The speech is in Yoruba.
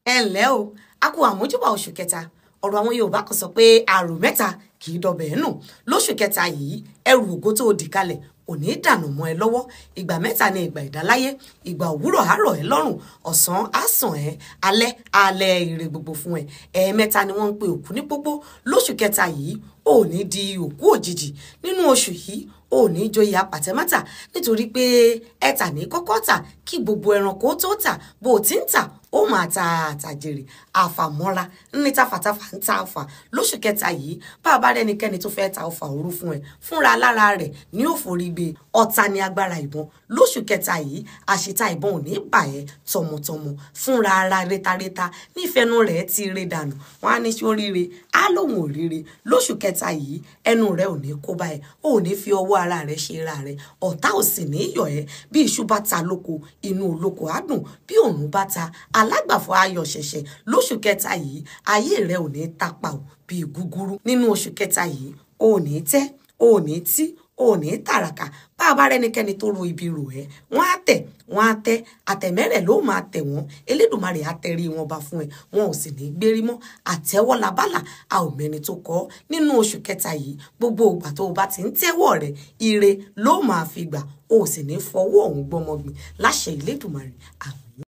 ẹ ǹlẹ́ o a kú àmójúbà oṣù kẹta ọ̀rọ̀ àwọn yorùbá kan sọ pé àrò mẹ́ta kì í dọbẹ̀ ẹ́ nù lóṣù kẹta yìí ẹrù ògo tó dì kalẹ̀ ò ní dànù mọ́ ẹ lọ́wọ́ ìgbà mẹ́ta ni ìgbà ìdáláyé ìgbà òwúrọ̀ àárọ̀ ẹ lọ́rùn ọ̀sán á sàn ẹ́ alẹ́ alẹ́ ire gbogbo fún ẹ ẹ̀ẹ̀mẹ́ta ni wọ́n ń pe òkú ní pópó lóṣù kẹta yìí ò ní di òkú òjijì nínú oṣù yìí ò ní joyè apàtẹ́mátà nítorí pé ẹ̀tà ní kọ́kọ́ tà kí gbogbo ẹranko tó tà bó o ti ń tà ó máa ta àtàjèrè àfàmọ́ra ní tafàtafà ń ta ọfà lóṣù kẹta yìí bá a bá rẹnikẹ́ni tó fẹ́ ta ọfà òru fún ẹ fúnra lára rẹ̀ ní òforí gbé ọ̀tá ní agbára ìbọn lóṣù kẹta yìí àṣìta ìbọn ò ní bà ẹ́ tọmọtọmọ fúnra ara rétaréta nífẹ̀ẹ́nu rẹ̀ ti ré dànù wọn á ní sí oríire á lóun ò ríire lóṣù kẹta yìí ẹnu rẹ̀ ò ní kó bá ẹ ò ní fi ọwọ́ ara rẹ̀ ṣe ra rẹ̀ ọ̀tá ò sì ní yọ̀ ẹ́ bí iṣu bá ta lóko inú olóko á dùn bí òòrùn bá ta alágbàfọ̀ ayọ̀ ṣẹ̀ṣẹ̀ lóṣù kẹta yìí ayé rẹ̀ ò ní tapa ò bíi gúgúrú nínú oṣù kẹta yìí ò ní tẹ́ ò ní tí ò ní tàràkà bá a bá rẹnikẹ́ni tó ro ibi rò ẹ́ wọ́n á tẹ̀ wọ́n á tẹ́ àtẹ̀mẹ́rẹ̀ ló máa tẹ̀ wọ́n elédùnmarè á tẹrí wọn bá fún ẹ wọn ò sì ní gbérí mọ́ àtẹ́wọ́ labálà a ò mẹ́ni tó kọ́ nínú oṣù kẹta yìí gbogbo ìgbà tó o bá ti ń tẹ́wọ́ rẹ̀ ire ló máa fi gbà o sì ní fọwọ́ ọ̀hún gbọ́mọgbìn láṣẹ elédùnmarè àmín.